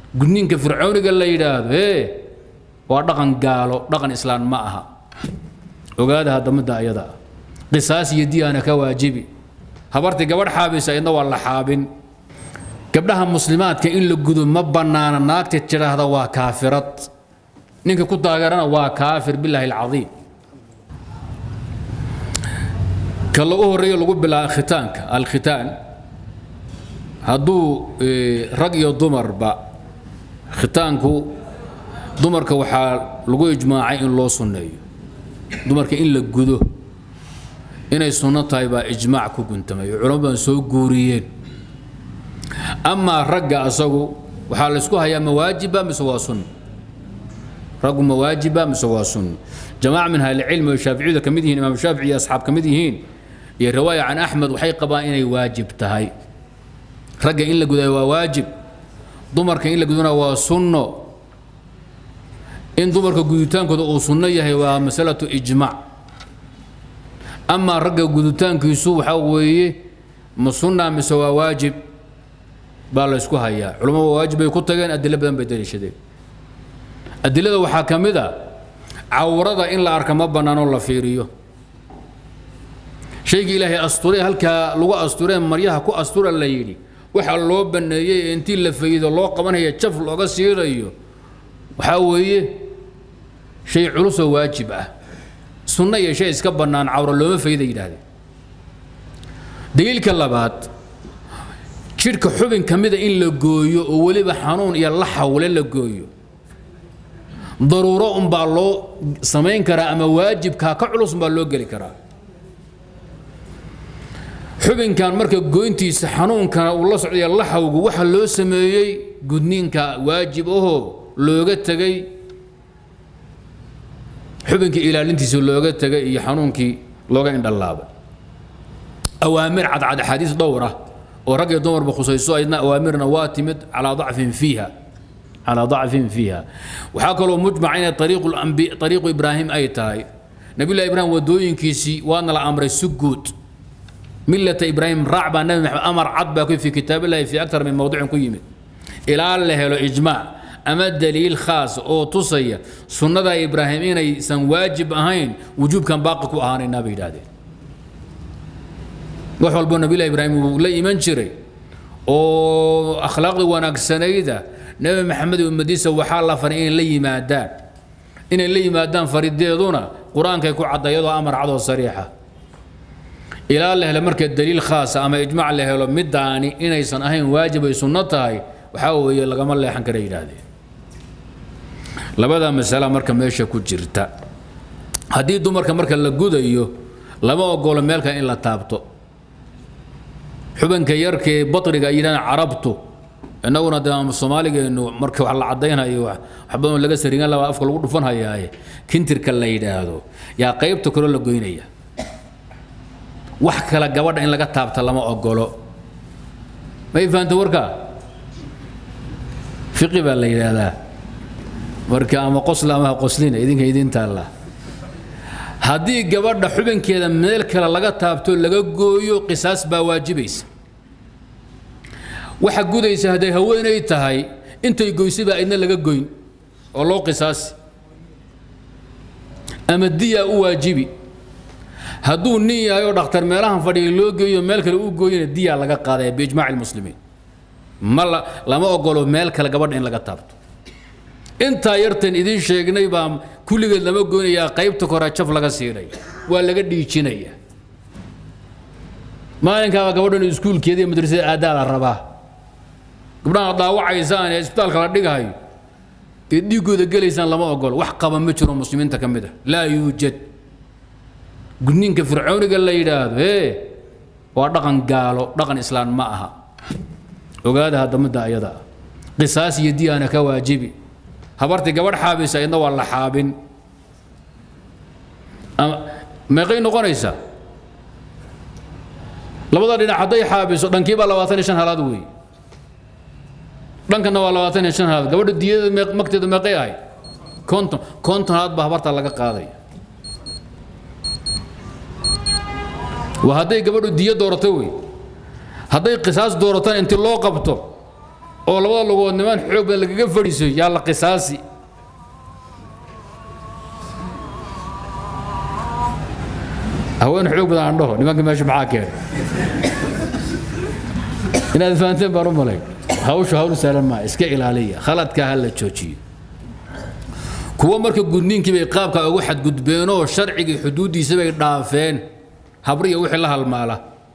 gudniinka fircooniga la yidhaahdo ee waa dhaqan gaalo dhaqan islaan ma aha ogaada hadda midda ayada ah qisaas iyo diyaana ka waajibi habartii gabadh xaabisa idna waa la xaabin gabdhaha muslimaadka in la gudo ma bannaana naagta tidhaahda waa kaafirad ninka ku taageerana waa kaafir bilaahi alcadiim ka lagu horreeyo lagu bilaaba khitaanka alkhitaan hadduu rag iyo dumarba khitaanku dumarka waxaa lagu ijmaacay in loo sunneeyo dumarka in la gudo inay sunno tahay baa ijmaac ku guntamay culamo badan soo guuriyeen amaa ragga asagu waxaa la isku hayaa mawaajiba mise waa sunno raggu mawaajiba mise waa sunno jamaaca min ahlicilmi oo shaaficiyada ka mid yihiin imaam shaafici iyo asxaab ka mid yihiin iyo riwaaya can axmed waxay qabaan inay waajib tahay ragga in la gudayo waa waajib dumarka in la gudana waa sunno in dumarka guditaankooda uu sunno yahay waa masalatu ijmaac amaa ragga guditaankiisu waxaa weeye ma sunna mise waa waajib baa la ysku hayaa culamo waa waajib bay ku tageen adilo badan bay daliishadeen adilada waxaa ka mid a cawrada in la arka ma bannaanoo la fiiriyo shaygii ilaahay asture halkaa lagu asturee maryaha ku astura la yidhi waxaa loo banneeyey ee intii la faydo loo qabanaya jaf looga siirayo waxaa weeye shay culusoo waajib ah sunno iyo shay iska bannaan cawro looma fayda yidhaahdeen daliilka labaad jidhka xubin ka mida in la gooyo oo weliba xanuun iyo la xawle la gooyo daruuro unbaa loo samayn karaa ama waajibkaa ka culus unbaa loo geli karaa xubinkan marka goyntiisa xanuunkana uu la socdaya laxawgu waxa loo sameeyey gudniinka waajib ahoo looga tegay xubinkii ilaalintiisa looga tegay iyo xanuunkii looga indhalaabay awaamir cadcad axaadiis dhowr ah oo rag iyo dumarba khusayso aydna awaamirna waa timid calaa dacfin fiiha calaa dacfin fiiha waxaa kaloo mujmaca inay ariiqu ambi ariiqu ibraahim ay tahay nabiyullahi ibraahim wadooyinkiisii waana la amray si guud ملة إبراهيم راع بان نبي محمد أمر عد باكو في كتاب الله في أكثر من موضوع كيمت إلى الله له إجماع أما الدليل خاص أو تصية سنة إبراهيم إن سن واجب أهين وجوب كان باقي كو أهان النبي دادي وحول بو نبي الله إبراهيم لا إيمان شري أو أخلاق ونقسنيدة نبي محمد ومديسة وحال الله فرين لي مادان إن لي مادان فريد ديدونا قرآن كيكو عدا يدو أمر عدو صريحة ilaa la helo marka daliil khaasa ama ijmaac la helo midaani inaysan ahayn waajib ay sunno tahay waxaa weeye lagama leexan kara yidhaahdeen labada masala marka meesha ku jirta haddii dumarka marka la gudayo lama ogolo meelka in la taabto xubanka yarkee batriga ay yidhahdaan carabtu innaguna de soomaaligeenu marka wax la caddaynayo wax badan laga sarigan laba afka lagu dhufan hayaaye kintirka la yidhaahdo yaa qaybta kale la goynaya wax kale gabadha in laga taabta lama ogolo may fahamta warka fiqi baa la yidhaahdaa marka ama qosla ama ha qoslina idinka idin taalla haddii gabadha xubinkeeda meel kale laga taabto laga gooyo qisaas baa waajibaysa waxa gudaysa hadday haweenay tahay intay goysay baa idna laga goyn oo loo qisaasi ama diyaa u waajibi hadduu nin yahay oo dhakhtar meelahan fadhiya loo geeyo meel kale u gooyana diyaa laga qaadaya biijmaaci lmuslimiin ma la lama ogolo meel kale gabadha in laga taabto intaa yartan idiin sheegnay baa kulligeed lama goynayaa qaybta koraa jaf laga siinaya waa laga dhiijinaya maalinkaaba gabadhan iskuulkeeda iyo madrasada aadaa la rabaa gabdhaha daawacaysaan ee isbitaalka la dhigahayo ee dhiiggooda gelaysaan lama ogolo wax qaba ma jiro muslimiinta ka mid a laa yuujad gudniinka fircooniga la yidhaahdo ee waa dhaqan gaalo dhaqan islaan ma aha ogaada hadda midda ayada ah qisaas iyo diyaana ka waajibi habartii gabadh xaabisa idna waa la xaabin meeqay noqonaysaa labada dhinac hadday xaabiso dhankiibaa labaatan iyo shan halaad weeye dhankana waa labaatan iyo shan halaad gabadha diyada magteedu meeqay ahayd konton konton halaad baa habarta laga qaadaya waa hadday gabadhu diyo doorato wey hadday qisaas doorataan inti loo qabto oo labada lugood niman xoog badan lagaga fadhiiso yaa la qisaasi haween xoog badan aan dhaho nimanka meesha maxaa keenay inaad fahanteen baan u malay hawshu hawl sahlan maa iska ilaaliya khaladka ha la joojiyo kuwa marka gudniinkii bay qaabka ugu xadgudbeenoo sharcigii xuduuddiisa bay dhaafeen habriya wixii la halmaala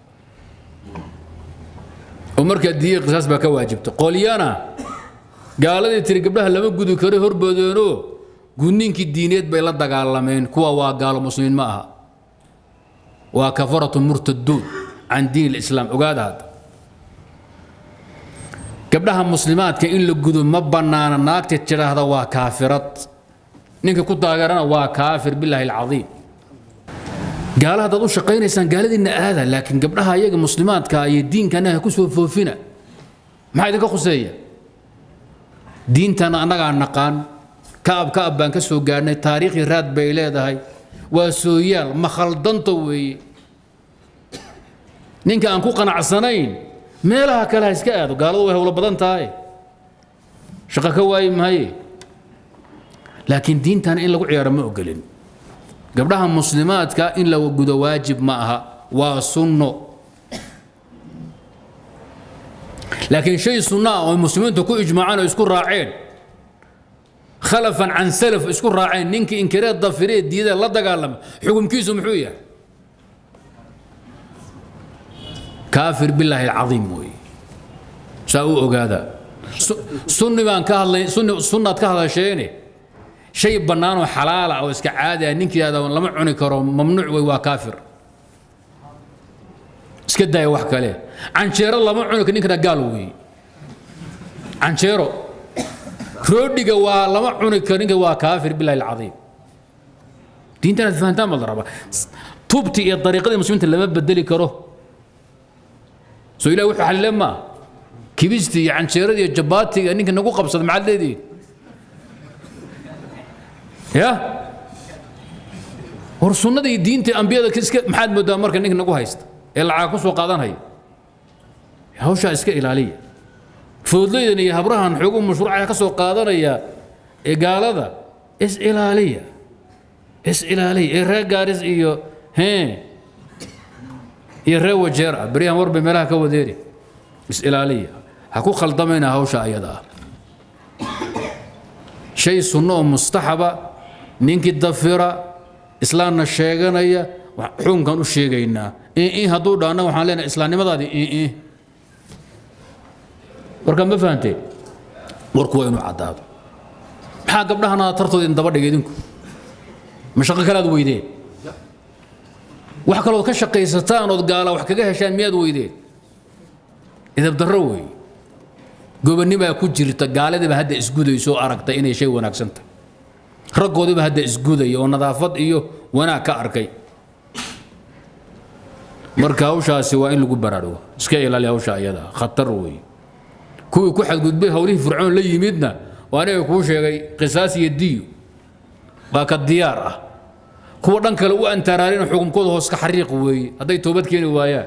oo markaa diye qisaas baa ka waajibta qolyana gaaladii tiri gabdhaha lama gudi karo horboodeenoo gudniinkii diineed bay la dagaalameen kuwa waa gaalo muslimiin ma aha waa kafaratu murtaduun can diin islaam ogaada hadda gabdhaha muslimaadka in la gudo ma bannaana naagta tidhaahda waa kaafirad ninka ku taageerana waa kaafir bilaahi alcadiim gaala haddaad u shaqaynaysaan gaaladiinna aada laakiin gabdhaha iyaga muslimaadka iyo diinkana ha ku soo foofina maxaa idinka khuseeya diintana annagaa naqaan ka'ab ka'ab baan ka soo gaadhnay taariikhii raad bay leedahay waa sooyaal ma khaldanta weeye ninka aan ku qanacsanayn meelaha kale ha iska aado gaaladu way howlo badan tahay shaqo ka waayi maaye laakiin diintana in lagu ciyaaro ma ogolin gabdhaha muslimaadka in la gudo waajib ma aha waa sunno laakiin shay sunno ah oo muslimiintu ku ijmaaceen oo isku raaceen khalafan can salaf isku raaceen ninkii inkireed dafiree diidee la dagaalama xukumkiisu muxuu yahay kaafir bilaahi alcadiim weeye saa u ogaada sunni baan ka hadlay sunni sunnaad ka hadasheene shay bannaan oo xalaala oo iska caadi ah ninkii yidhahda lama cuni karo mamnuuc wey waa kaafir iska daaya wax kale canjeero lama cuni karo ninkana gaal weeye canjeero roodhiga waa lama cuni karo ninka waa kaafir bilahi alcadiim diintan aad fahantaan baa la rabaa tubti iyo dariiqadii muslimiinta lama bedeli karo soo ilahi wuxuu xalile maa kibista iyo canjeerada iyo jabaatiga ninka nagu qabsada maxaad leedihiin ya war sunnada iyo diinta ambiyada iska maxaad moodaa marka ninka nagu haysta ee lacag ku soo qaadanaya hawshaa iska ilaaliya foodleydan iyo habrahan xoogu mashruuca ka soo qaadanaya ee gaalada is ilaaliya is ilaaliya ee reer gaaris iyo hee iyo reer wajeer ah beryahan warba meelaha ka wadeeri is ilaaliya ha ku khaldamayna hawsha ayada ah shay sunno oo mustaxaba ninkii dafira islaamna sheeganaya xukunkan u sheegaynaa in hadduu dhaana waxaan leenahay islaamnimadaadii in warka ma fahanteen warku waa inuu caddaado maxaa gabdhahana tartooda idin daba dhigay idinku ma shaqo kalaad weydeen wax kalood ka shaqaysataan ood gaala wax kaga heshaan miyaad weydeen idab darro weeye gobonnimaa ku jirta gaaladiiba hadda isgudayso aragtay inay shay wanaagsan tahay raggoodiiba hadda isgudaya oo nadaafad iyo wanaag ka arkay marka hawshaasi waa in lagu baraarugo iska ilaali hawsha ayada khatar weeye kuwii ku xadgudbay howlihii fircoon la yimidna waa aniga kuu sheegay qisaas iyo diyo waa ka diyaar ah kuwa dhan kale u antaraarin xukunkooda hoos ka xariiq weeye hadday toobad keeni waayaan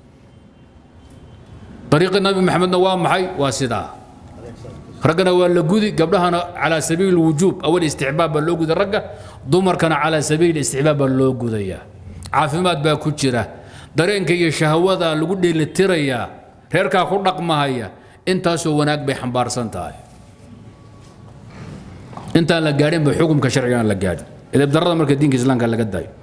dariiqi nabi maxamedna waa maxay waa sidaa raggana waa la gudi gabdhahana calaa sabiili wujuub awal isticbaab baa loo guday ragga dumarkana calaa sabiili isticbaab baa loo gudayaa caafimaad baa ku jira dareenka iyo shahwada lagu dheelitirayaa reerkaa ku dhaqmahaya intaasoo wanaag bay xambaarsan tahay intaan la gaadhin ba xukumka sharciga aan la gaadhin edeb darrada marka diinka islaamka laga daayo